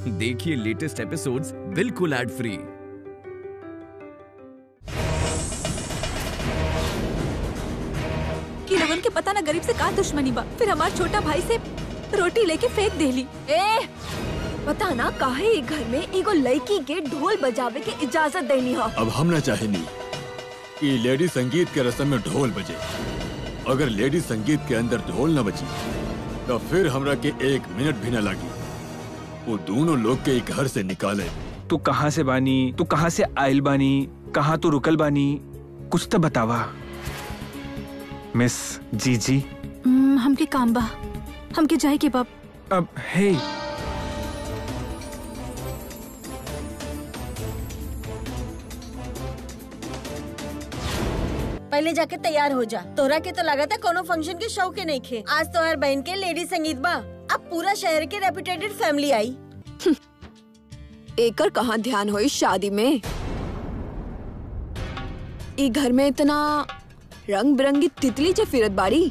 देखिए latest episodes बिल्कुल ad free कि रमन के पता ना गरीब से का दुश्मनी बा फिर हमार छोटा भाई से रोटी लेके फेंक देली ए पता ना काहे ई घर में एगो लड़की के ढोल बजावे के इजाजत देनी हो अब हम ना चाहेनी कि लेडी संगीत के रस्म में ढोल बजे अगर लेडी संगीत के अंदर ढोल न बजी तो फिर हमरा के एक मिनट भी न लगी वो दोनों लोग के घर से निकाले तू कहाँ से बानी तू कहाँ से आयल बानी कहाँ तू रुकल बानी कुछ तो बतावा मिस जी जी हम्म, हमके काम बा हमके जाए के बाप अब हे पहले जाके तैयार हो जा तोरा के तो लगा था कोनो फंक्शन के शौक के नहीं खे आज तो हर बहन के लेडी संगीत बा अब पूरा शहर के रेपुटेटेड फैमिली आई एकर कहाँ ध्यान होई शादी में ई घर में इतना रंग बिरंगी तितली जे फिरत बाड़ी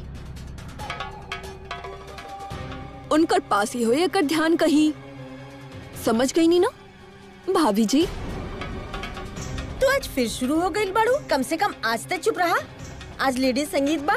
उनकर पास ही होई एकर ध्यान कहीं समझ गई नी ना भाभी जी तू आज फिर शुरू हो गई बाड़ू कम से कम आज तक चुप रहा आज लेडी संगीत बा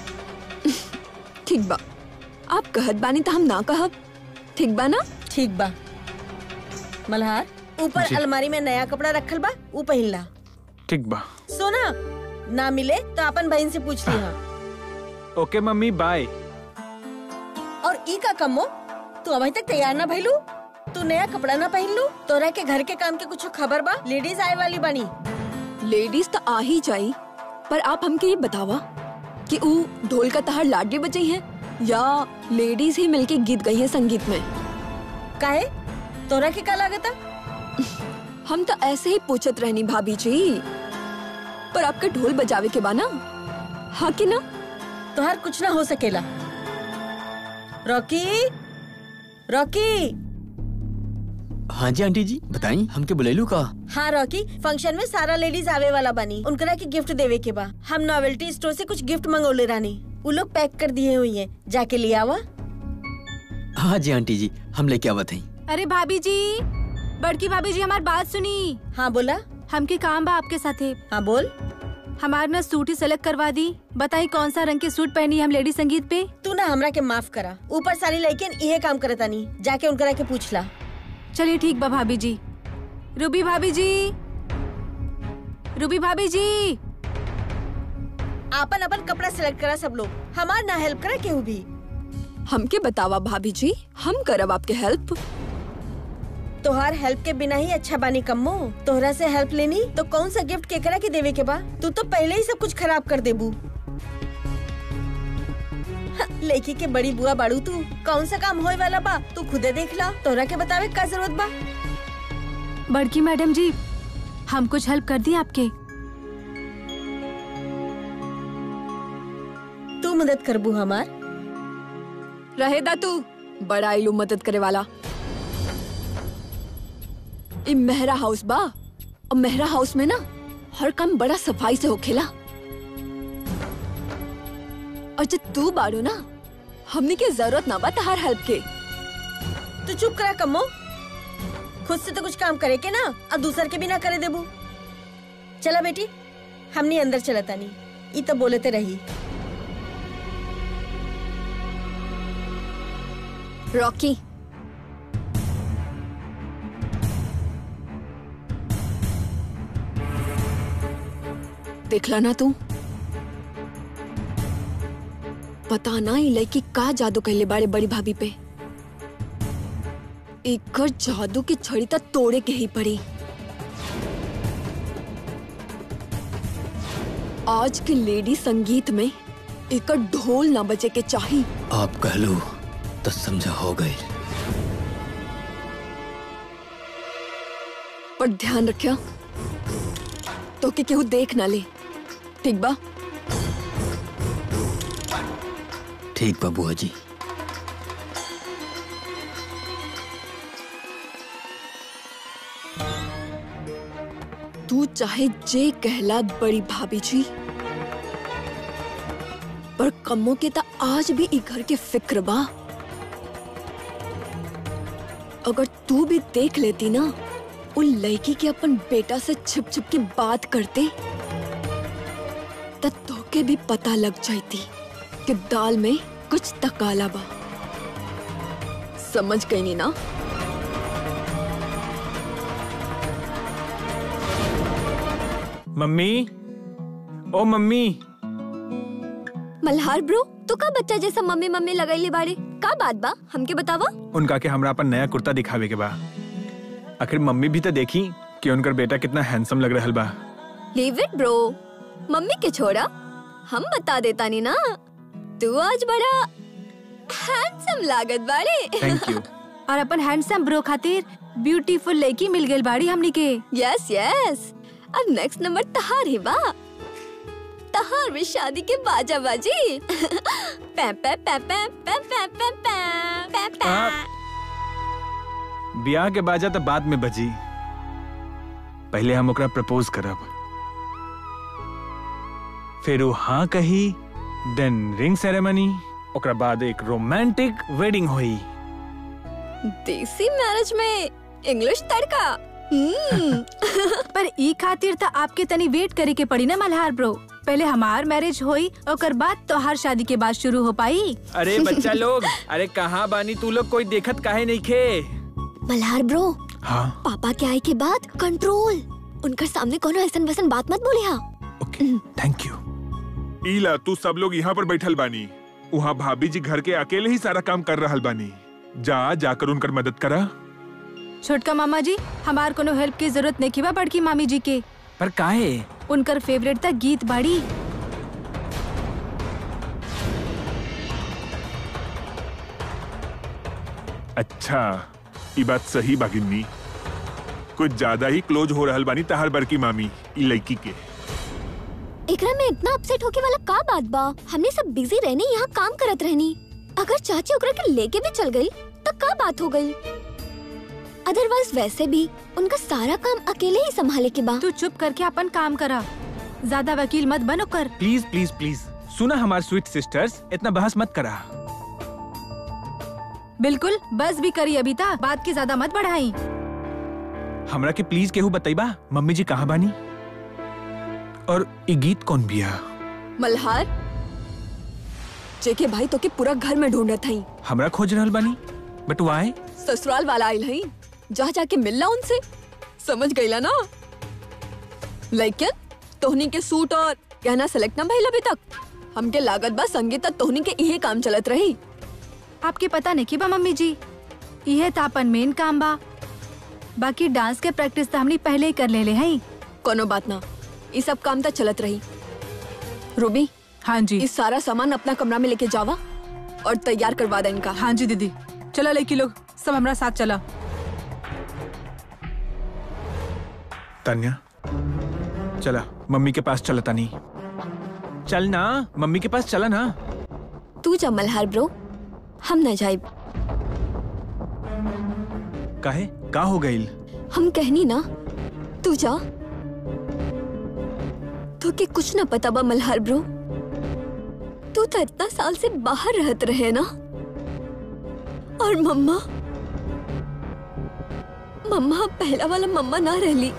ठीक बा आप कहत बानी तो हम ना कहब ठीक बा ना ठीक बा मल्हार ऊपर जी। अलमारी में नया कपड़ा रखल बा ऊ पहिन ला ठीक बा सोना ना मिले तो अपन बहन से पूछ लिहा ओके मम्मी बाय और ई का कमो तू अभी तक तैयार ना भइलू तू नया कपड़ा ना पहन लू तोरा के घर के काम के कुछ खबर बा लेडीज आए वाली बनी लेडीज तो आ ही जाई पर आप हमके ये बतावा कि ऊ ढोल का तहार लाडली बजाई है या लेडीज ही मिलके गीत गई है संगीत में काहे तोरा के का लागता हम तो ऐसे ही पूछत रहनी भाभी जी पर आपके ढोल बजावे के बाना हाँ कि ना तोहार कुछ ना हो सकेला रॉकी रॉकी हाँ जी आंटी जी बताई हमके बुलेलू का हाँ रॉकी फंक्शन में सारा लेडीज आवे वाला बनी उनकरा के गिफ्ट देवे के बा हम नॉवेल्टी स्टोर से कुछ गिफ्ट मंगोले रानी वो लोग पैक कर दिए हुई हैं जाके ले आवा हाँ जी आंटी जी हम लेके आवत हई अरे भाभी जी बड़की भाभी जी हमार बात सुनी हाँ बोला हमके काम बा आपके साथे हाँ बोल हमार ना सूट ही सेलेक्ट करवा दी बताई कौन सा रंग के सूट पहनी हम लेडी संगीत पे तू ना हमरा के माफ करा ऊपर सारी लड़कियन इहे काम करता नहीं जाके उनकरा के पूछ ला चलिए ठीक बा भाभी जी रूबी भाभी जी रूबी भाभी जी आपन अपन कपड़ा सिलेक्ट करा सब लोग हमार ना हेल्प करा केहू भी हमके बतावा भाभी जी हम करब आपके हेल्प तोहार हेल्प के बिना ही अच्छा बानी कम्मो तोहरा से हेल्प लेनी तो कौन सा गिफ्ट केकरा के देवे के बा तू तो पहले ही सब कुछ खराब कर देबू हाँ, लड़की के बड़ी बुआ बाड़ू तू कौन सा काम होए वाला बा तू खुदे देख ला तोहरा के बतावे का जरूरत बा बड़की मैडम जी हम कुछ हेल्प कर दी आपके तू मदद करबू हमार रहे दा तू बड़ा इलू मदद करे वाला ई मेहरा हाउस बा और मेहरा हाउस में ना हर काम बड़ा सफाई से होखेला और जब तू बाड़ू ना हमनी के जरूरत ना बा तहार हेल्प के तू चुप करा कम्मो खुद से तो कुछ काम करे के ना और दूसर के भी ना करे देबू चला बेटी हमनी अंदर चलता नहीं ई तो बोलते रही रॉकी देखला ना तू पता ना ई लड़की का जादू कहले बाड़े बड़ी भाभी पे एकर जादू की छड़ी तक तोड़े के ही पड़ी आज के लेडी संगीत में एकर ढोल ना बजे के चाही आप कहलू तो समझा हो गई पर ध्यान रखिया तो कि केहू देख ना ले ठीक बा ठीक बा बुआ जी तू चाहे जे कहला बड़ी भाभी जी पर कम्मो के ता आज भी ई घर के फिक्र बा अगर तू भी देख लेती ना उन लड़की के अपन बेटा से छिप छिप के बात करते तब तोके भी पता लग जाती कि दाल में कुछ तकाला बा समझ गई नी ना मम्मी ओ मम्मी मल्हार ब्रो तू का बच्चा जैसा मम्मी मम्मी लगैली बाड़ी का बात बा हमके बतावा उनका के हमरा अपन नया कुर्ता दिखावे के बा आखिर मम्मी भी तो देखी कि उनकर बेटा कितना हैंडसम लग रहल बा लीव इट ब्रो मम्मी के छोड़ा हम बता देता नी ना तू आज बड़ा हैंडसम लागत बाड़े थैंक यू और अपन हैंडसम ब्रो खातिर ब्यूटीफुल लड़की मिल गई बाड़ी हमनी के यस यस अब नेक्स्ट नंबर तहार ही बा तहार भी शादी के बाजा बाजी पै पै पै पै पै पै पै पै पै पै ब्याह के बाजा तो बाद में बजी पहले हम ओकरा प्रपोज करब फिर वो हाँ कही देन रिंग सेरेमनी ओकरा बाद एक रोमांटिक वेडिंग हुई देसी मैरिज में इंग्लिश तड़का हम्म पर ई खातिर तो आपके तनी वेट करे के पड़ी ना मल्हार ब्रो पहले हमार मैरिज होई ओकर बाद तोहार शादी के बाद शुरू हो पाई अरे बच्चा लोग अरे कहाँ बानी तू लोग कोई देखत काहे नहीं खे मल्हार ब्रो हाँ पापा के आए के बाद कंट्रोल उनकर सामने कोनो ऐसन वैसन बात मत बोले हाँ ओके थैंक यू ईला तू सब लोग यहाँ पर बैठल बानी वहाँ भाभी जी घर के अकेले ही सारा काम कर रहल बानी जा जाकर उनकर मदद करा छोटका मामा जी हमार कोनो हेल्प की जरूरत नहीं बा बड़की मामी जी के पर काहे उनकर फेवरेट था गीत बाड़ी अच्छा ये बात सही बागिन्नी कुछ ज्यादा ही क्लोज हो रहल बानी तहार बड़की मामी ई लड़की के एकरा में इतना अपसेट होके वाला का बात बा हमने सब बिजी रहने यहाँ काम करत रहनी अगर चाची ओकरा के लेके भी चल गई तो का बात हो गई अदरवाइज वैसे भी उनका सारा काम अकेले ही संभाले के बा तू चुप करके अपन काम करा ज्यादा वकील मत बनो कर प्लीज प्लीज प्लीज सुना हमार स्वीट सिस्टर्स इतना बहस मत करा बिल्कुल बस भी करी अभी तक बात की ज्यादा मत बढ़ाई हमरा के प्लीज केहू बताइबा मम्मी जी कहाँ बानी और ये गीत कौन बिया मल्हार जेके भाई तो के पूरा घर में ढूंढत हई हमरा खोज रहल बानी बट वाई ससुराल वाला आइल हई जा जाके मिलना उनसे समझ गईला ना लेकिन तोहनी के सूट और गहना सेलेक्ट ना भइल अभी तक हमके लागत बा संगीत तक तोहनी के इहे काम चलत रही आपके पता नहीं की बा मम्मी जी यह तो अपन मेन काम बा बाकी डांस के प्रैक्टिस तो हमने पहले ही कर ले ले हैं कोनो बात ना ये सब काम तो चलत रही रूबी हाँ जी इस सारा सामान अपना कमरा में लेके जावा और तैयार करवा दे इनका हाँ जी दीदी चलो लड़की लोग सब हमारा साथ चला तान्या चला मम्मी के पास चलता नहीं चल ना मम्मी के पास चला ना तू जा मल्हार ब्रो हम न जाइब काहे का हो गईल हम कहनी ना तू जा तो के कुछ ना पता बा मल्हार ब्रो तू तो इतना साल से बाहर रहत रहे ना और मम्मा मम्मा पहला वाला मम्मा ना रहली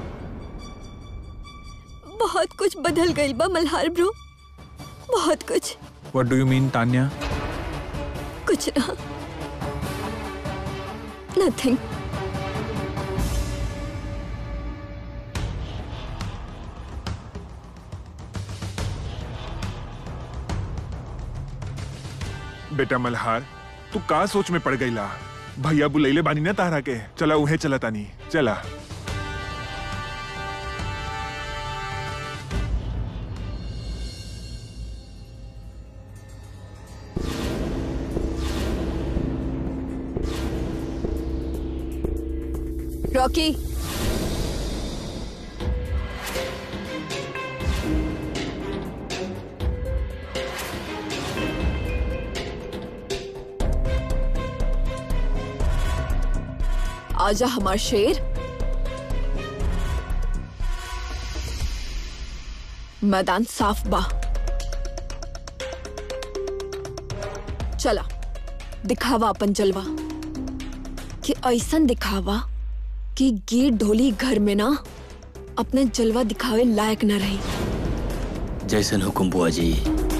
बहुत कुछ बदल गई बा मल्हार ब्रो बहुत कुछ what do you mean Tanya कुछ ना नथिंग बेटा मल्हार तू का सोच में पड़ गईला भैया बुलैले बानी ना तारा के चला उहे चला तानी चला रॉकी आजा हमार शेर मैदान साफ बा चला दिखावा अपन जलवा कि ऐसन दिखावा कि गीत ढोली घर में ना अपने जलवा दिखावे लायक न रही जैसन हुकुम बुआ जी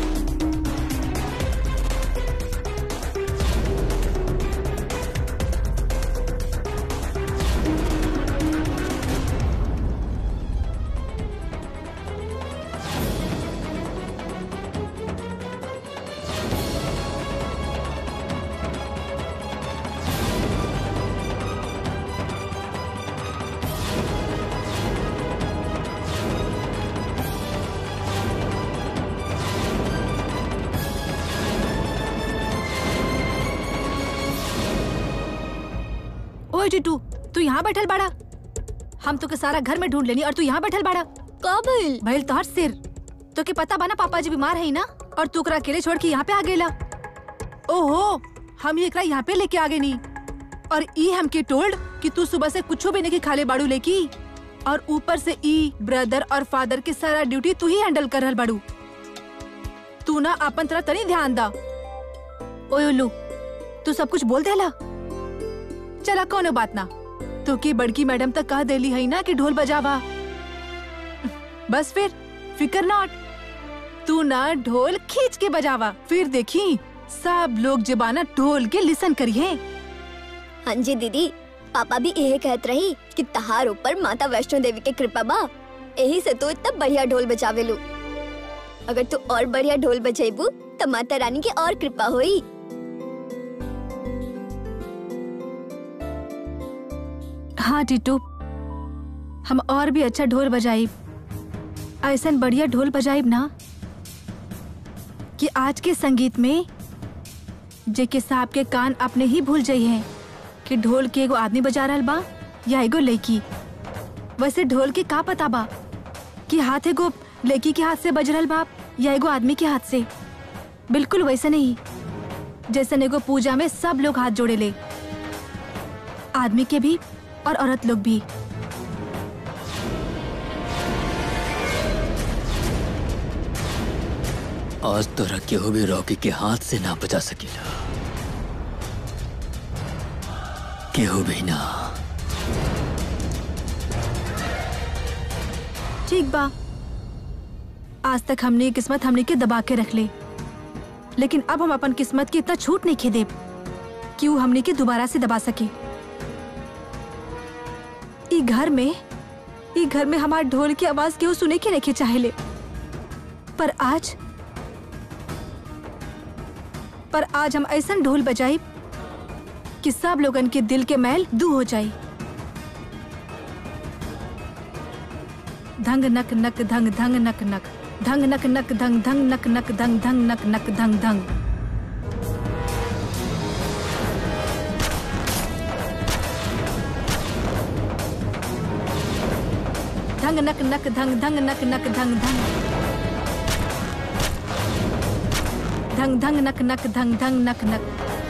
ओए टिटू तू यहाँ बैठल बाड़ा हम तो के सारा घर में ढूंढ लेनी और तू यहाँ बैठल बाड़ा का भइल भइल तोहर सिर तो के पता बना पापा जी बीमार है ना और तू ओकरा अकेले छोड़ के यहाँ पे आ गेला ओहो हम ही एकरा यहाँ पे लेके आ गए नी और ई हमके टोल्ड कि तू सुबह से कुछो भी नहीं खाले बाड़ू लेकी और ऊपर से ई ब्रदर और फादर के सारा ड्यूटी तू ही हैंडल कर रहल बाड़ू तू ना अपन तरफ तनी ध्यान दा ओए उल्लू तू सब कुछ बोल देला चला कोनो बात ना तो की बड़की मैडम तक कह देली है ना कि ढोल बजावा बस फिर फिकर नॉट तू ना ढोल खींच के बजावा फिर देखी सब लोग जबाना ढोल के लिसन करिए हाँ जी दीदी पापा भी यही कहत रही कि तहार ऊपर माता वैष्णो देवी के कृपा बा यही से तू इतना बढ़िया ढोल बजावेलू अगर तू और बढ़िया ढोल बजेबू तो माता रानी की और कृपा होई हाँ टीटू हम और भी अच्छा ढोल बजाइब ऐसा बढ़िया ढोल बजाइब ना कि आज के संगीत में जेके साहब के कान अपने ही भूल जाई हैं कि ढोल के एगो आदमी बजा रहल बा या एगो लड़की वैसे ढोल के का पता बा कि हाथ एगो लड़की के हाथ से बज रहल बा या एगो आदमी के हाथ से बिल्कुल वैसे नहीं जैसे एगो पूजा में सब लोग हाथ जोड़े ले आदमी के भी और औरत लोग भी आज तो रखे हो भी रॉकी के हाथ से ना बचा सकेला केहू भी ना ठीक बा आज तक हमने ये किस्मत हमने के दबा के रख ले लेकिन अब हम अपन किस्मत की इतना छूट नहीं खे देब कि वो हमने के दोबारा से दबा सके ई घर में ई घर में हमार ढोल की आवाज केहू सुने के नहीं चाहेले पर आज पर आज हम ऐसा ढोल बजाई कि सब लोगन के दिल के मैल दू हो जाई धंग नक नक धंग धंग नक नक धंग नक नक धंग धंग नक नक धंग धंग नक नक धंग धंग धंग नक नक धंग धंग नक नक धंग धंग धंग धंग नक नक धंग धंग नक नक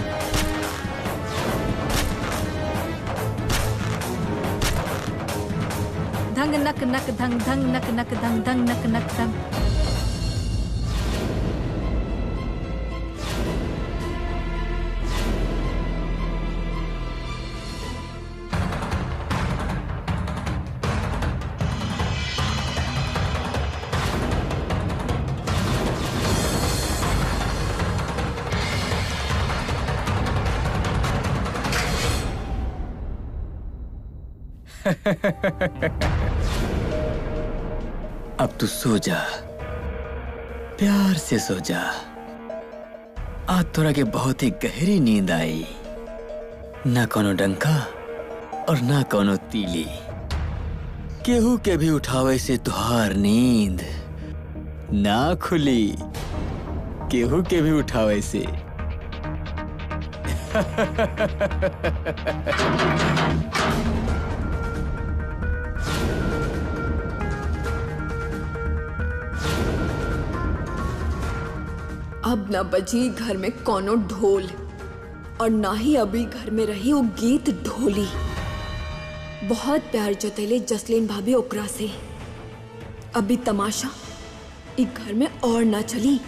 धंग नक नक धंग धंग नक नक धंग धंग नक नक धंग अब तू सो जा प्यार से सो जा आज तोरा के बहुत ही गहरी नींद आई ना कोनो डंका और ना कोनो तीली केहू के भी उठावे से तुहार नींद ना खुली केहू के भी उठावे से अब न बजी घर में कोनो ढोल और ना ही अभी घर में रही वो गीत ढोली बहुत प्यार जतैले जसलीन भाभी ओकरा से अभी तमाशा ई घर में और ना चली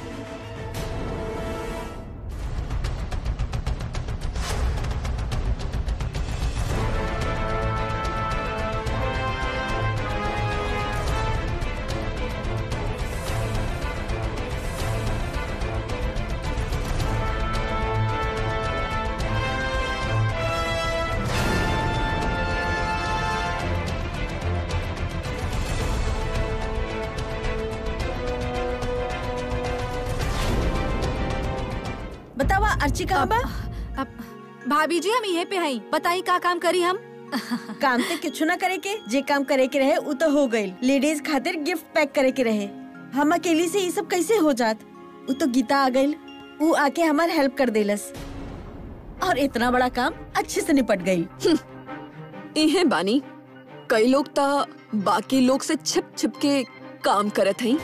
अर्ची कहाँ बा अब भाभी जी हम यहीं पे हैं बताई का काम करी हम काम तो कुछ ना करे के जे काम करे के रहे वो तो हो गई लेडीज खातिर गिफ्ट पैक करे के रहे हम अकेली से ये सब कैसे हो जात वो तो गीता आ गई वो आके हमार हेल्प कर देलस और इतना बड़ा काम अच्छे से निपट गई इहे बानी कई लोग ता बाकी लोग से छिप छिप के काम करत हई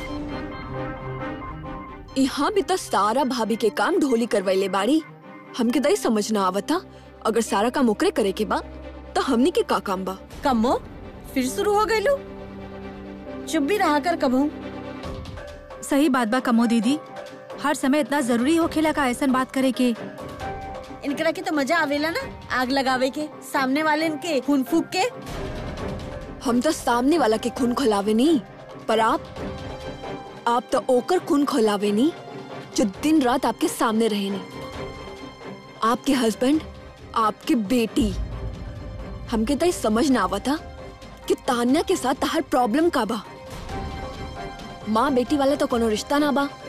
यहाँ भी तो सारा भाभी के काम ढोली करवैले बाड़ी हमके दई समझ ना आवता अगर सारा काम ओकरे करे के बा तो हमनी के का काम बा कमो फिर शुरू हो गई लू चुप भी रहा कर कबू सही बात बा कमो दीदी हर समय इतना जरूरी होखेला का ऐसा बात करे के इनकरा के तो मजा आवेला ना आग लगावे के सामने वाले इनके खून फूक के हम तो सामने वाला के खून खोलावे नहीं पर आप आप तो ओकर खून खोलावे नहीं जो दिन रात आपके सामने रहे नहीं आपके हस्बैंड आपके बेटी हमके तो ये समझ ना आवता कि तान्या के साथ तहार प्रॉब्लम का बा माँ बेटी वाला तो कोनो रिश्ता ना बा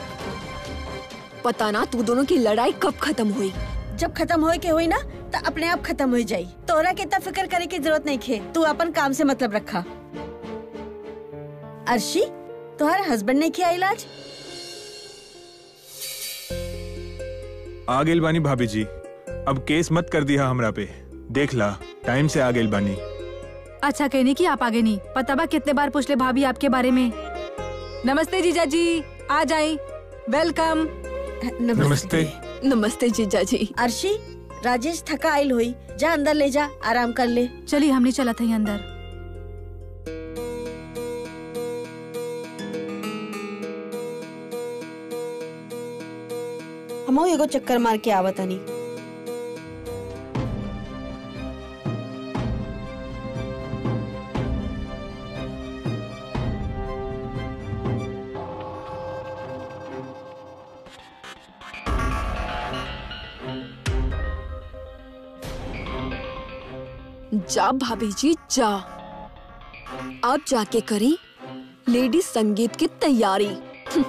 पता ना तू दोनों की लड़ाई कब खत्म हुई जब खत्म होए के हुई ना तो अपने आप खत्म हो जाई तोरा के इतना फिक्र करे की जरूरत नहीं खे तू अपन काम से मतलब रखा अर्शी तुम्हारे हस्बैंड ने किया इलाज आ गेल बानी भाभी जी अब केस मत कर दिया हमरा पे देख ला टाइम से आ गेल बानी अच्छा कहने की आप आगे नहीं पता बा कितने बार पूछ ले भाभी आपके बारे में नमस्ते जीजा जी आ जाए वेलकम नमस्ते नमस्ते जीजा जी अर्शी राजेश थका आयल हुई जा अंदर ले जा आराम कर ले चलिए हमने चला था अंदर हम एगो चक्कर मार के आवत हनी जा भाभी जी जा आप जाके करी लेडी संगीत की तैयारी हम्म।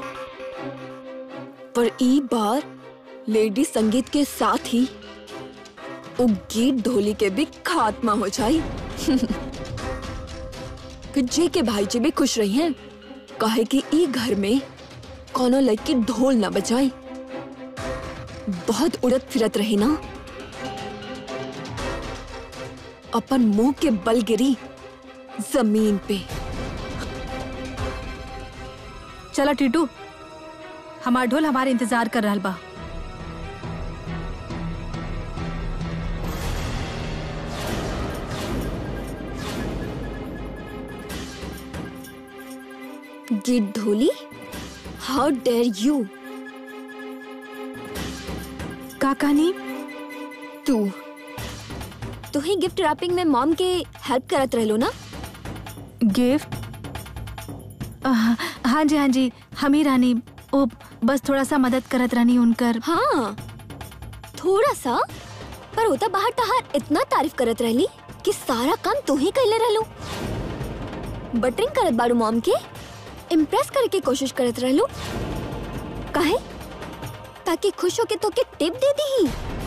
पर ई बार लेडी संगीत के साथ ही वो गीत ढोली के भी खात्मा हो जाई कि जे के भाई जी भी खुश रही हैं कहे कि ई घर में कोनो लड़की ढोल ना बजाई बहुत उड़त फिरत रही ना अपन मुंह के बल गिरी जमीन पे चला टीटू हमार ढोल हमारे इंतजार कर रहा बा गिट ढोली हाउ डेयर यू का कहानी तू तू ही गिफ्ट रैपिंग में मॉम के हेल्प करत रहलो ना गिफ्ट आह, हाँ जी हाँ जी हम ही रानी ओ बस थोड़ा सा मदद करत रानी उनकर हाँ थोड़ा सा पर होता बाहर तहार इतना तारीफ करत रहली कि सारा काम तू ही कैले रहलो बटरिंग करत बाड़ू मॉम के इम्प्रेस करे के कोशिश करत रहलो काहे ताकि खुश होके तो के टिप दे दी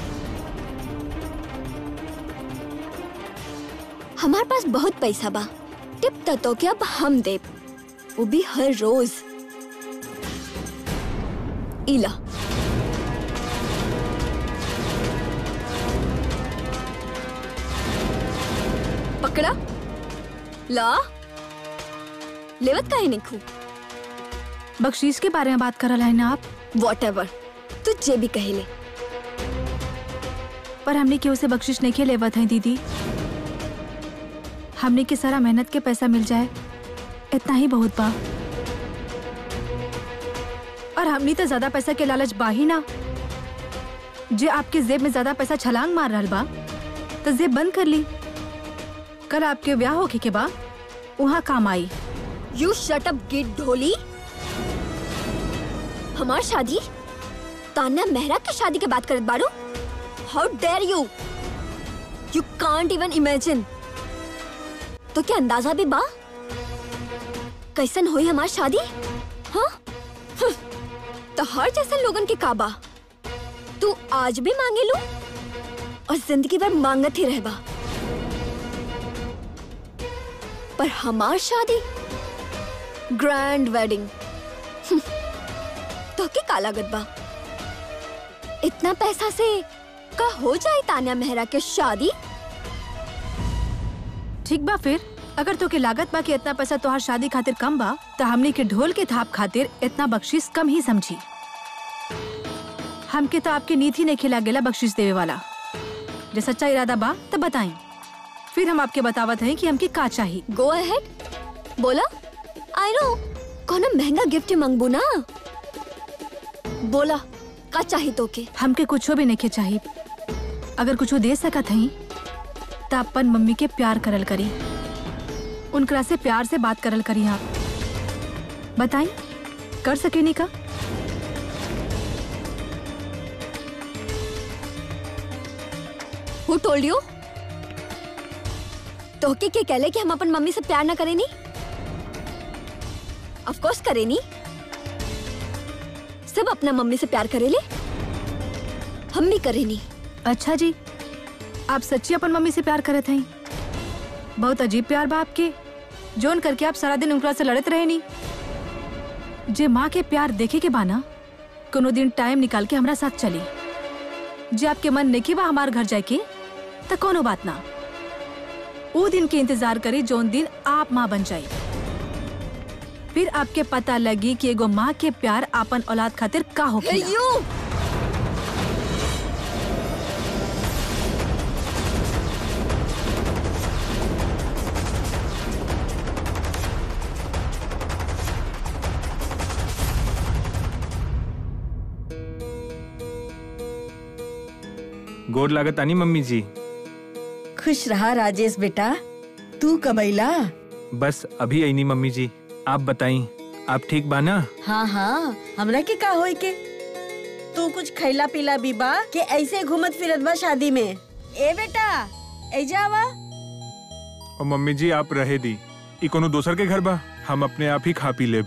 हमारे पास बहुत पैसा बा टिप त तो के अब हम देब वो भी हर रोज इला पकड़ा ला लेवत काहे नहीं खू बख्शीश के बारे में बात करल है ना आप वॉट एवर तू जे भी कहेले पर हमने केहू से बख्शिश नहीं के लेवत है दीदी हमने के सारा मेहनत के पैसा मिल जाए इतना ही बहुत बा और हमने तो ज्यादा पैसा के लालच बा ही ना जे आपके जेब में ज्यादा पैसा छलांग मार रहा बा तो जेब बंद कर ली कल आपके ब्याह होके के बा वहाँ काम आई यू शट अप गिट ढोली हमार शादी तान्या मेहरा की शादी के बात करत बाड़ू how dare you you can't even imagine तो क्या अंदाजा भी बा कैसन हुई हमार शादी हाँ हम्म, तो हर जैसे लोगन के काबा तू आज भी मांगे लू और जिंदगी भर मांगत ही रहबा पर हमार शादी ग्रैंड वेडिंग तो के काला गदबा इतना पैसा से का हो जाए तान्या मेहरा के शादी ठीक बा फिर अगर तोके लागत बा कि इतना पैसा तोहार शादी खातिर कम बा तो हमनी के ढोल के थाप खातिर इतना बख्शिश कम ही समझी हमके तो आपके नीति नहीं खिला गेला बख्शिश देवे वाला जे सच्चा इरादा बा तो बताई फिर हम आपके बतावत हैं कि हमके का चाहिए गो अहेड बोला आई नो कोनो महंगा गिफ्ट मंगबू ना बोला का चाही तोके हमके कुछो भी नहीं चाहिए अगर कुछो दे सकत हई तो अपन मम्मी के प्यार करल करी उनकरा से प्यार से बात करल करी आप बताई कर सके नी का हु टोल्ड यू तोके के कहले कि हम अपन मम्मी से प्यार ना करेनी ऑफ कोर्स करेनी सब अपना मम्मी से प्यार करेले हम भी करेनी अच्छा जी आप सच्ची अपन मम्मी से प्यार करत हई बहुत अजीब प्यार बा आपके जोन करके आप सारा दिन उनकरा से लड़त रहे नी जे माँ के प्यार देखे के बाना कोनो दिन टाइम निकाल के हमरा साथ चली जे आपके मन नहीं बा हमार घर जाए के तो कोनो बात ना वो दिन के इंतजार करी जोन दिन आप माँ बन जाई फिर आपके पता लगी कि एगो माँ के प्यार आपन औलाद खातिर का होखेला यू गोर लागत आनी मम्मी जी खुश रहा राजेश बेटा तू कबैला बस अभी आई नहीं मम्मी जी आप बताई आप ठीक बाना हाँ हाँ हमरा के का होई के तू कुछ खैला पीला भी बा के ऐसे घूमत फिरत बा शादी में ए बेटा ऐजा आवा और मम्मी जी आप रहे दी ई कोनो दोसर के घर बा हम अपने आप ही खा पी लेब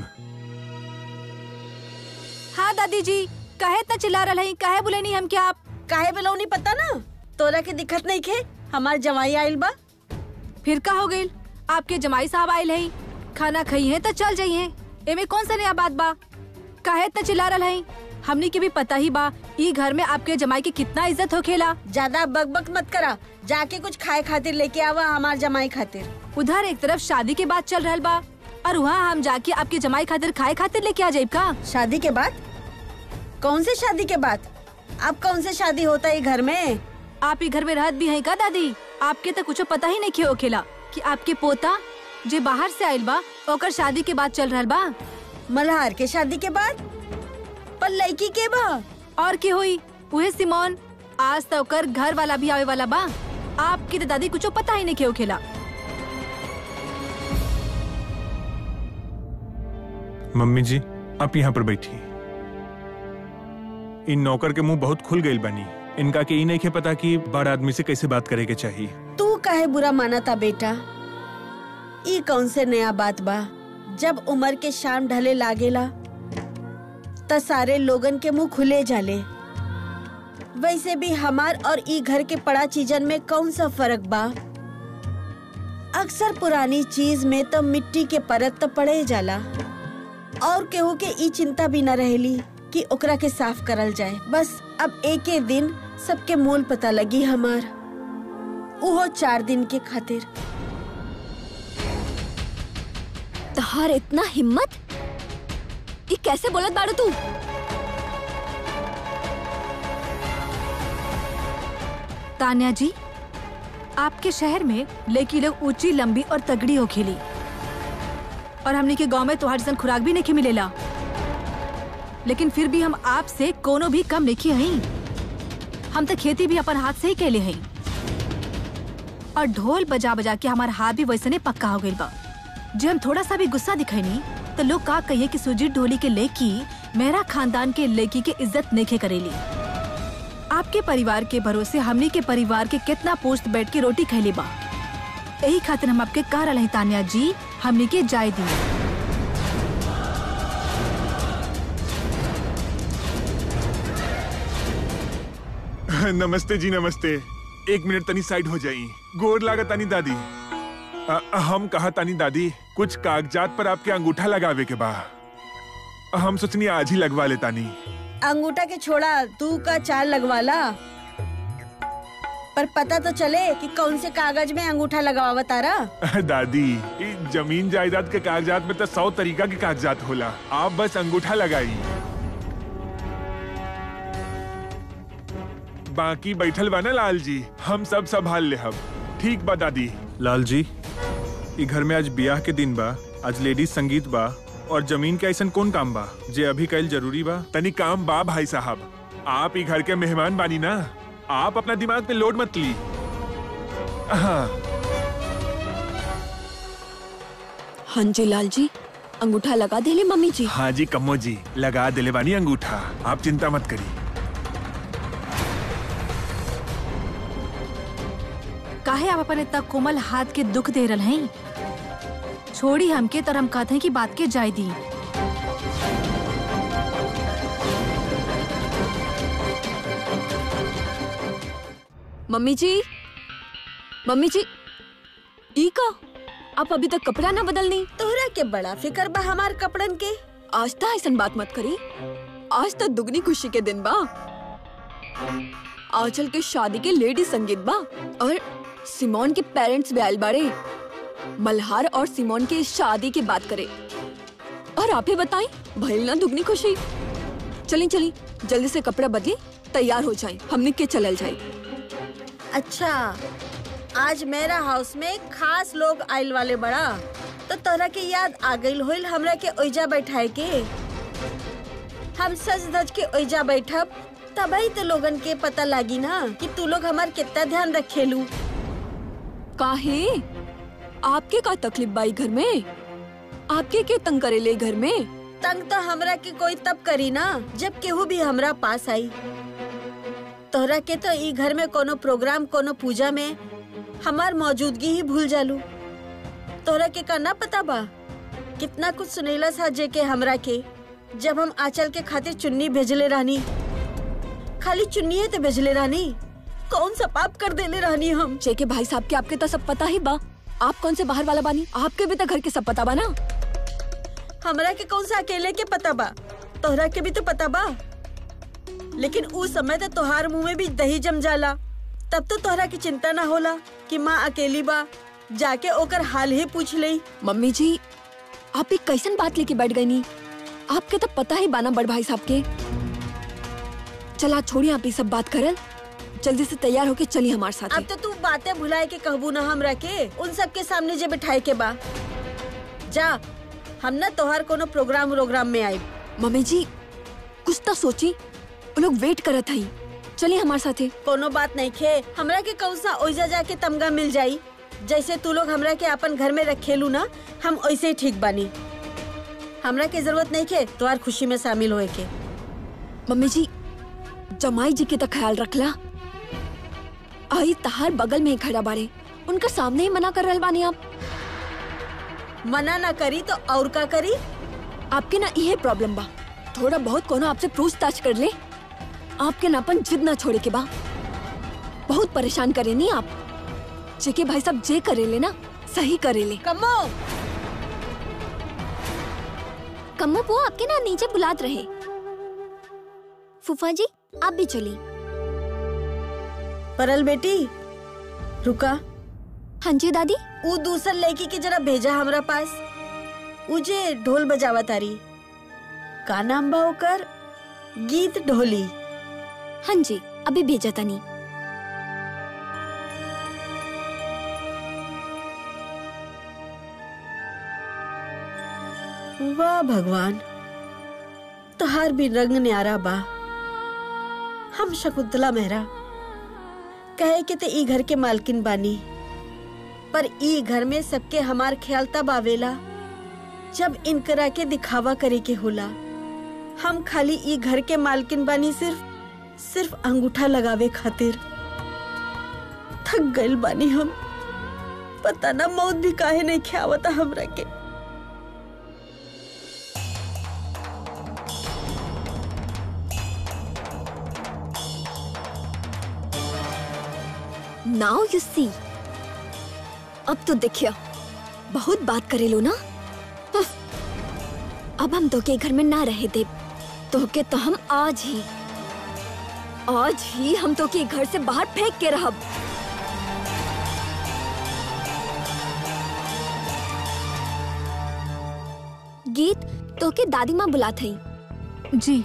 हाँ दादी जी कहे इतना चिल्ला रहा है कहे बोले नहीं हम क्या आप काहे बेलौनी पता ना तोरा के दिक्कत नहीं खे हमार जवाई आइल बा फिर का हो गई आपके जमाई साहब आयल है खाना खाई है तो चल जाइए एमे कौन सा नया बात बा काहे इतना चिल्ला रहा है हमनी के भी पता ही बा ई घर में आपके जमाई की कितना इज्जत होखेला ज्यादा बकबक मत करा जाके कुछ खाए खातिर लेके आवा हमार जमाई खातिर उधर एक तरफ शादी के बाद चल रहल बा और वहाँ हम जाके आपके जमाई खातिर खाए खातिर लेके आ जाइब का शादी के बाद कौन से शादी के बाद अब कौन से शादी होता है घर में आप ही घर में रहत भी है का दादी आपके तो कुछ पता ही नहीं खे होखेला कि आपके पोता जे बाहर से आयल बा ओकर शादी के बाद चल रहल बा मल्हार के शादी के बाद पर लड़की के बा और की हुई उहे सिमोन आज तो ओकर घर वाला भी आवे वाला बा आपकी तो दादी कुछ पता ही नहीं खे होखेला मम्मी जी आप यहाँ पर बैठी इन नौकर के मुंह बहुत खुल गई बनी इनका के ई नहीं के पता कि बड़ आदमी से कैसे बात करे के चाहिए तू काहे बुरा माना था बेटा ई कौन से नया बात बा जब उम्र के शाम ढले लागेला त सारे लोगन के मुंह खुले जाले वैसे भी हमार और ई घर के पड़ा चीजन में कौन सा फर्क बा अक्सर पुरानी चीज में तो मिट्टी के परत तो पड़े जाला और केहू के ई चिंता भी न रहेली कि ओकरा के साफ करल जाए बस अब एक दिन सबके मोल पता लगी हमार उहो चार दिन के खातिर तहार इतना हिम्मत ये कैसे बोलत बाड़ू तू तान्या जी आपके शहर में लड़की लोग ऊंची लंबी और तगड़ी हो खेली और हमने के गांव में तुम्हारे जैसन खुराक भी नहीं मिलेला लेकिन फिर भी हम आपसे कोनो भी कम नहीं हई हम तो खेती भी अपन हाथ से ही कैले हई और ढोल बजा बजा के हमारा हाथ भी वैसे ने पक्का हो गई बा जब हम थोड़ा सा भी गुस्सा दिखैनी तो लोग का कहिए कि सुजीत ढोली के लेकी मेरा खानदान के लेकी के इज्जत नहीं करेली आपके परिवार के भरोसे हमनी के परिवार के कितना पोस्ट बैठ के रोटी खैली बा यही खातिर हम आपके कह रहे तानिया जी हमनी के जाय दी नमस्ते जी नमस्ते एक मिनट तनी साइड हो जाई गोर लागत तानी दादी अ, हम कहा तानी दादी कुछ कागजात पर आपके अंगूठा लगावे के बा हम सोचनी आज ही लगवा ले तानी अंगूठा के छोड़ा तू का चाल लगवाला पर पता तो चले कि कौन से कागज में अंगूठा लगावा तारा दादी ई जमीन जायदाद के कागजात में तो सौ तरीका के कागजात होला आप बस अंगूठा लगाई बाकी बैठल बा ना लाल जी हम सब संभाल ले हम ठीक बा दादी लाल जी ई घर में आज ब्याह के दिन बा आज लेडीज संगीत बा और जमीन के ऐसन कौन काम बा जे अभी कल जरूरी बा तनी काम बा भाई साहब आप ई घर के मेहमान बानी ना आप अपना दिमाग पे लोड मत ली हाँ हाँ जी लाल जी अंगूठा लगा दे ले मम्मी जी हाँ जी कम्मो जी लगा दिले बानी अंगूठा आप चिंता मत करिए काहे आप अपन इतना कोमल हाथ के दुख दे रहे हैं छोड़ी हमके तर हम कहते हैं कि बात के जाय दी मम्मी जी मम्मी जी ई का आप अभी तक कपड़ा ना बदलनी तोहरा के बड़ा फिकर बा हमार कपड़न के आज तो ऐसन बात मत करी आज तो दुगनी खुशी के दिन बा आंचल के शादी के लेडी संगीत बा और सिमोन के पेरेंट्स भी आयल बारे मल्हार और सिमोन के शादी की बात करे और आप ही बताएं भइल ना दुगनी खुशी चली चली जल्दी से कपड़ा बदली तैयार हो जाए हमने के चलल जाए अच्छा आज मेरा हाउस में खास लोग आइल वाले बड़ा तो तोहरा के याद आ गइल होइल हमरा के ओइजा बैठाए के हम सज धज के ओइजा बैठब तभी तो लोगन के पता लागी ना कि तू लोग हमार कितना ध्यान रखेलू काहे आपके का तकलीफ बाई घर में आपके के तंग करेले घर में तंग तो हमरा के कोई तब करी ना जब केहू भी हमरा पास आई तोहरा के तो ई घर में कोनो प्रोग्राम कोनो पूजा में हमार मौजूदगी ही भूल जालू तोहरा के का ना पता बा कितना कुछ सुनेला सा जे के हमरा के जब हम आंचल के खातिर चुन्नी भेजले रहनी खाली चुन्नी है तो भेजले रहनी कौन सा पाप कर देले रहनी हम जेके भाई साहब के आपके तो सब पता ही बा आप कौन से बाहर वाला बानी आपके भी तो घर के सब पता बा ना हमरा के कौन सा अकेले के पता बा तोहरा के भी तो पता बा लेकिन उस समय तो तोहार मुंह में भी दही जम जाला तब तो तोहरा की चिंता ना होला कि माँ अकेली बा जाके ओकर हाल ही पूछ ले मम्मी जी आप एक कैसन बात लेके बैठ गई नी आपके तो पता ही बाना बड़ भाई साहब के चला छोड़िए आप ये सब बात करल जल्दी से तैयार होके चलिए हमारे साथ अब तो तू बातें भुलाए के कहबू ना हमरा के उन सब के सामने जे बिठाए के बा जा हम ना तोहार कोनो प्रोग्राम वोग्राम में आई मम्मी जी कुछ तो सोची वो लोग वेट करत हई चलिए हमारे साथे कोनो बात नहीं खे हमरा के कौन सा ओइजा जाके तमगा मिल जाई जैसे तू लोग हमरा के अपन घर में रखेलू ना हम वैसे ही ठीक बानी हमरा के जरूरत नहीं खे तोहार खुशी में शामिल होए के मम्मी जी जमाई जी के तो ख्याल रखला आई तहार बगल में ही खड़ा बाड़े उनका सामने ही मना कर रहल बानी आप मना ना करी तो और का करी आपके ना यह प्रॉब्लम बा थोड़ा बहुत कोनो आपसे पूछताछ कर ले आपके नापन जिद ना छोड़े के बा बहुत परेशान करे नहीं आप जेके भाई साहब जे करे ले ना सही करे ले कमो कम्मो वो आपके ना नीचे बुलात रहे फूफा जी आप भी चली परल बेटी रुका हाँ जी दादी ऊ दूसर लड़की के जरा भेजा हमरा पास ऊ जे ढोल बजावा तारी का नाम बा ओकर गीत ढोली हाँ जी अभी भेजा तनी वाह भगवान तोहार भी रंग न्यारा बा हम शकुंतला मेहरा कहे के ते ई घर के मालकिन बानी पर ई घर में सबके हमार ख्याल तब आवेला जब इनकरा के दिखावा करे के होला हम खाली ई घर के मालकिन बानी सिर्फ सिर्फ अंगूठा लगावे खातिर थक गइल बानी हम पता ना मौत भी काहे नहीं ख्यावता हमरा के नाउ यू सी अब तो देखिए बहुत बात करे लो ना उफ। अब हम तो के घर में ना रहे दे तो के तो हम आज ही आज ही हम तो के घर से बाहर फेंक के रहब गीत तो के दादी माँ बुलात हई जी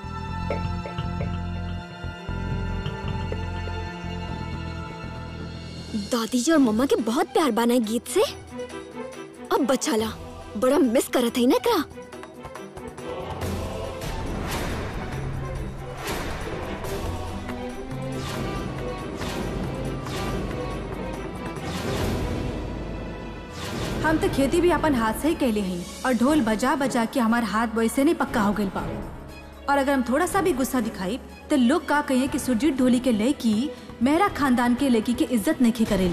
दादी जी और मम्मा के बहुत प्यार बाना है गीत से अब बचाला बड़ा मिस करत है ना एकरा हम तो खेती भी अपन हाथ से ही कैले हैं और ढोल बजा बजा के हमार हाथ वैसे नहीं पक्का हो गइल बा और अगर हम थोड़ा सा भी गुस्सा दिखाई तो लोग का कहिए कि सुरजीत ढोली के लड़की मेहरा खानदान के लड़की की इज्जत नहीं करेली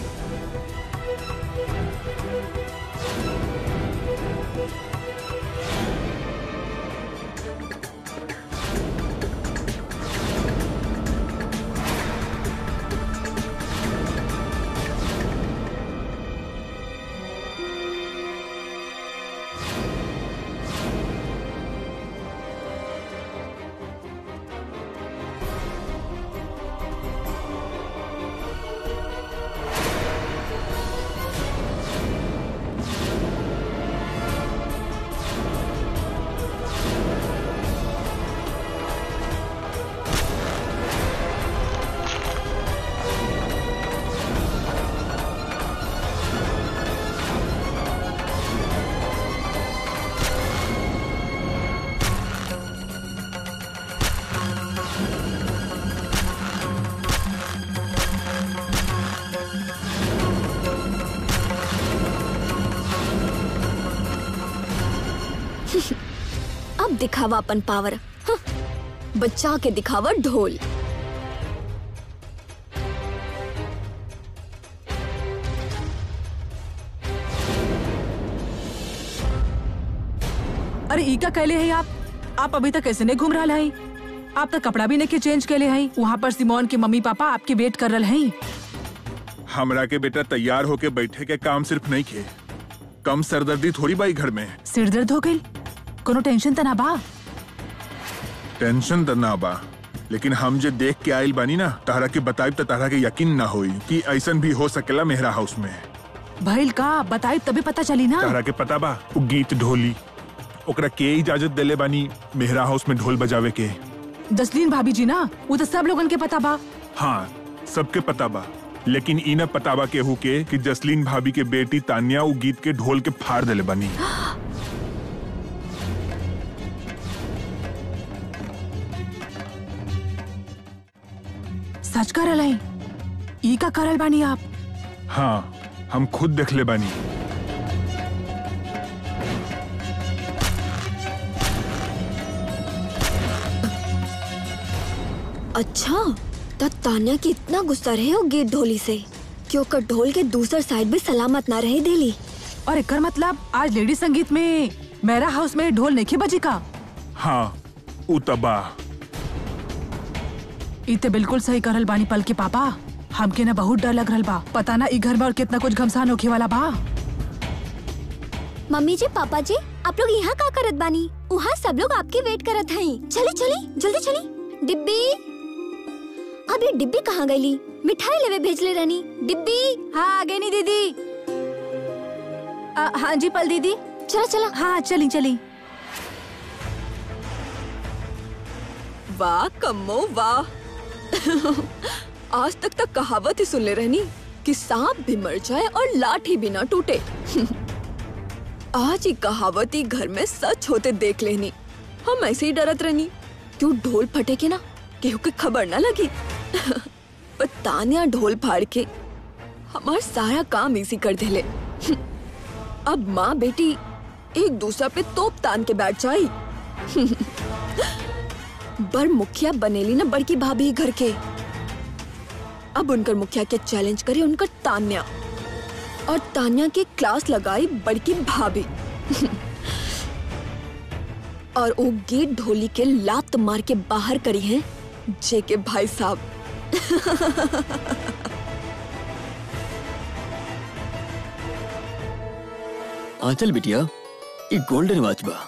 अब दिखावा अपन पावर हाँ, बच्चा के दिखावा ढोल अरे ई का कैले है आप आप अभी तक कैसे नहीं घूम रहा है आप तो कपड़ा भी नहीं के चेंज कैले हैं वहाँ पर सिमोन के मम्मी पापा आपके वेट कर रहे हैं हमरा के बेटा तैयार होके बैठे के काम सिर्फ नहीं खे कम सरदर्दी थोड़ी बाई घर में सिर दर्द हो गई कोनो टेंशन तो ना बा टेंशन त ना बा लेकिन हम जे देख के आइल बानी ना तहरा के बताइब त तहरा के यकीन ना होई कि ऐसन भी हो सकेला मेहरा हाउस में भइल का बताई तभी पता चली ना तहरा के पता बा उ गीत ढोली ओकरा के इजाजत देले बानी मेहरा हाउस में ढोल बजावे के जसलीन भाभी जी ना वो तो सब लोगन के पता बा हाँ सबके पता बा लेकिन ई न पता बा केहू के कि जसलीन भाभी के बेटी तानिया उ गीत के ढोल के फाड़ देले बानी सच कर रहे ई का करल बानी आप हाँ हम खुद देख ले बानी अच्छा तब तान्या की इतना गुस्सा रहे हो गेट ढोली से कि ओकर ढोल के दूसर साइड भी सलामत ना रहे देली और एकर मतलब आज लेडी संगीत में मेरा हाउस में ढोल नहीं बजी का हाँ उ तबा ई ते बिल्कुल सही करल बानी पल के पापा हमके ना बहुत डर लग रहल बा पता ना ई घर में और कितना कुछ घमसान होखे वाला बा मम्मी जी पापा जी आप लोग यहाँ का करत बानी वहाँ सब लोग आपके वेट करत हई चली चली जल्दी चली डिब्बी अब ये डिब्बी कहाँ गईली मिठाई लेवे भेजले रहनी डिब्बी हाँ आगे नहीं दीदी आ, हाँ जी पल दीदी चला चला हाँ चली चली वाह कम्मो वाह आज तक तक कहावत ही सुन ले रहनी कि सांप भी मर जाए और लाठी भी ना टूटे आज ही कहावत ही घर में सच होते देख लेनी हम ऐसे ही डरत रहनी क्यों ढोल फटे के ना केहू के खबर ना लगी पर तानिया ढोल फाड़ के हमार सारा काम इसी कर देले अब माँ बेटी एक दूसरा पे तोप तान के बैठ जाई बर मुखिया बनेली ना बड़की भाभी घर के अब उनकर मुखिया के चैलेंज करे उनकर तान्या और तान्या के क्लास लगाई बड़की भाभी और वो गेट ढोली के लात मार के बाहर करी है जे के भाई साहब आंचल बिटिया ये गोल्डन वॉच बा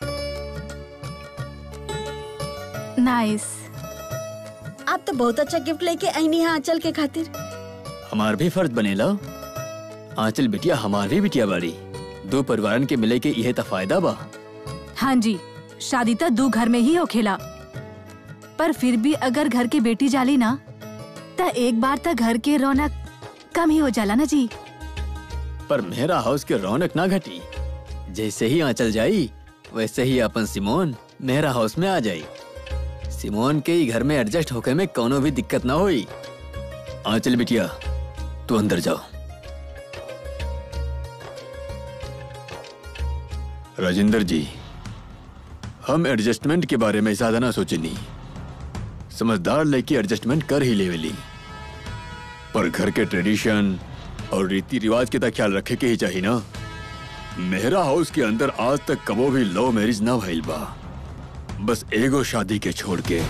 नाइस आप तो बहुत अच्छा गिफ्ट लेके आई हैं आंचल के खातिर हमार भी फर्ज बनेला आंचल बिटिया हमार भी बिटिया बाड़ी दो परिवारन के मिले के यह फायदा बा हाँ जी शादी तो दू घर में ही हो खेला पर फिर भी अगर घर की बेटी जाली ना त एक बार तक घर के रौनक कम ही हो जाला ना जी पर मेरा हाउस के रौनक ना घटी जैसे ही आंचल जाई वैसे ही अपन सिमोन मेरा हाउस में आ जाई सिमोन के ही घर में एडजस्ट होके में कोनो भी दिक्कत ना होई आंचल बिटिया तू अंदर जाओ राजेंद्र जी हम एडजस्टमेंट के बारे में ज्यादा ना सोचे नहीं समझदार लेके एडजस्टमेंट कर ही लेवेली पर घर के ट्रेडिशन और रीति रिवाज के तक ख्याल रखे के ही चाहिए ना मेहरा हाउस के अंदर आज तक कबो भी लव मैरिज ना भइल बा बस एगो शादी के छोड़ के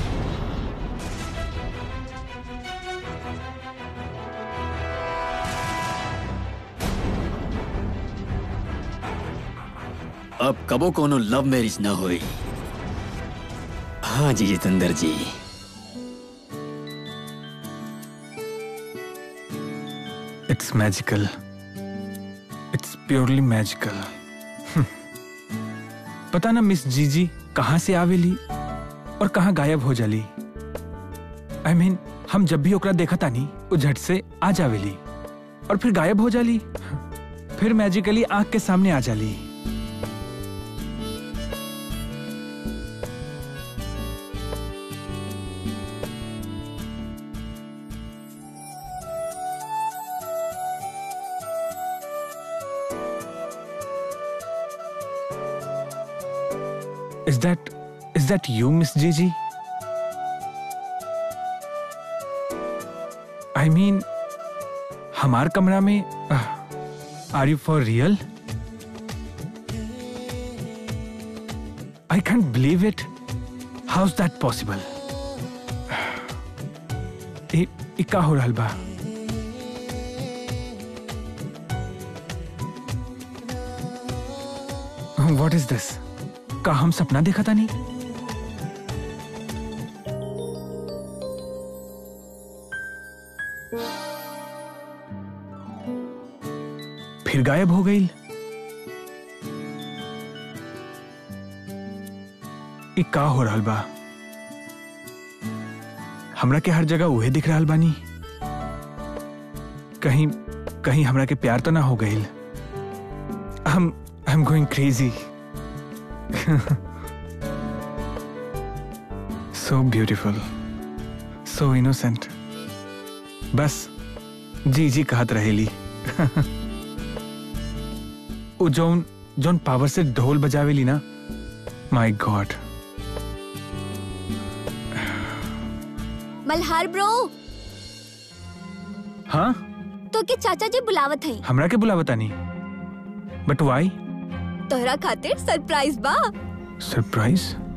अब कबो कोनो लव मैरिज ना होई हाँ जी Jitendra ji it's magical it's purely magical पता ना मिस जीजी कहाँ से आवेली और कहाँ गायब हो जाली आई I मीन mean, हम जब भी ओकरा देखा तानी वो झट से आ जावेली और फिर गायब हो जाली फिर मैजिकली आंख के सामने आ जाली Is that is that you, Miss Gigi? I mean, हमार कमरा में are you for real I can't believe it how is that possible का हो रहल बा व्हाट इज दिस का हम सपना देखा था नहीं फिर गायब हो गई ई का हो रहल बा हमरा के हर जगह उहे दिख रहल बानी कहीं कहीं हमरा के प्यार तो ना हो गई हम I am going crazy so beautiful so innocent बस जी जी कहत रहेली उ जौन जौन पावर से ढोल बजावेली ना माय गॉड मल्हार ब्रो हाँ तो के चाचा जी बुलावत है हमरा के बुलावता नहीं बट वाई तोहरा खातिर सरप्राइज बा सरप्राइज